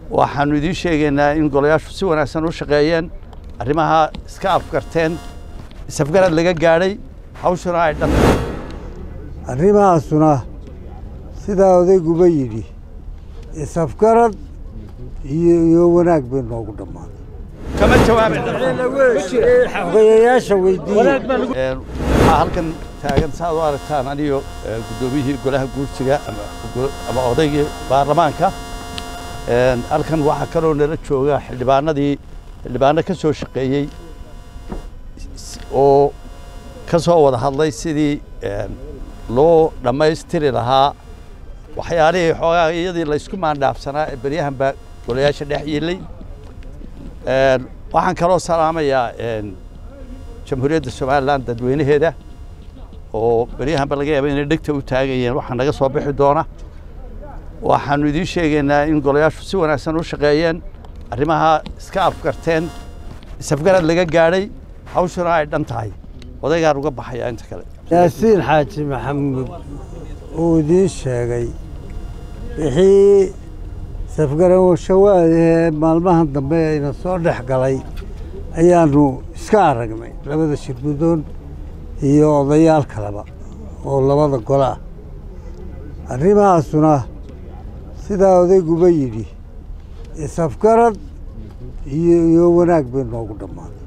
waxaanu idiin sheegaynaa in golayaashu si wanaagsan u shaqeeyeen arrimaha iska afgarteen isafgarad laga gaadhay hawshuna ay dhan arrimahaasuna sidaa odayguba yidhi isafgarad iyo iyo wanaag bay noogu dhammaaday kama jawaabin xogeyayaasha weydiiye waxaa halkan taagan saaad u aragtaan aniyo guddoomiyihii golaha guursiga ama odaygii baarlamaanka halkan waxaa kaloo nala jooga xildhibaanadii xildhibaano ka soo shaqeeyey oo ka soo wada hadlay sidii loo dhammaystiri lahaa waxyaalihii xoogaa iyadii laysku maandhaafsanaa ee beryahan baa golayaasha dhex yiilay waxaan kaloo salaamayaa jamhuuriyadda somalilan dadweynaheeda oo beryahanba laga yaaba inay dhegta u taagayeen waxaa naga soo bixi doona waxaanu idiin sheegaynaa in golayaashu si wanaagsan u shaqeeyeen arrimaha iska afgarteen isafgarad laga gaadhay hawshuna ay dhan tahay odaygaan uga baxayaa inta kale yaasiin xaaji maxamuud uu idiin sheegay wixii safgarawashawaadahee maalmahan dambe ayna soo dhex galay ayaanu iska aragnay labada shirgudoon iyo odayaal kaleba oo labada gole ah arrimahaasuna sidaa odayguba yidhi isafgarad iyo iyo wanaag bay noogu dhammaaday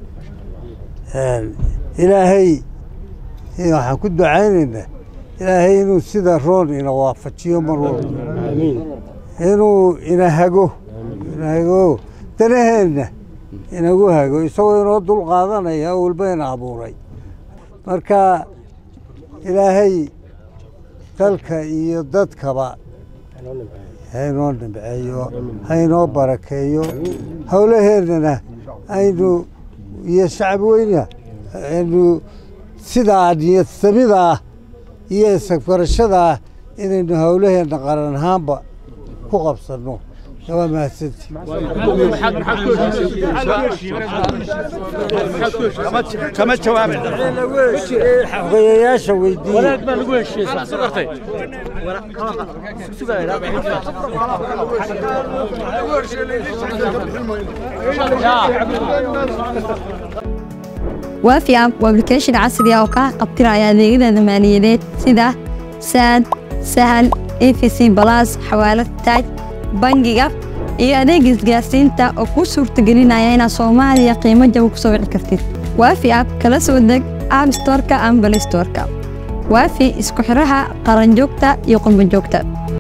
ilaahay waxaan ku ducaynaynaa ilaahay inuu sida roon ina waafajiyo mar walba inuu ina hago ina hago danaheenna inagu hago isagoo inoo dul qaadanaya walba ina abuuray marka ilaahay dalka iyo dadkaba haynoo nimceeyo haynoo barakeeyo howlaheennana aynu iyo shacbi weyna aynu sidaa niyad samidaa iyo isagfarashadaa inaynu howlaheenna qaran ahaanba ku qabsanno waa mahadsanti kama jawaabin xogeyayaasha weydiiye waafi app waa application casri ah oo kaa qabtiraya adeegyada maaliyadeed sida saad sahal efc balas xawaalad taaj bangiga iyo adeega isgaarsiinta oo kuu suurtagelinaya inaad soomaaliya qiimo jaba ku soo wici kartid waafi app kala soo deg app storeka ama balay storeka waafi isku xidhaha qaranjoogta iyo qurbanjoogta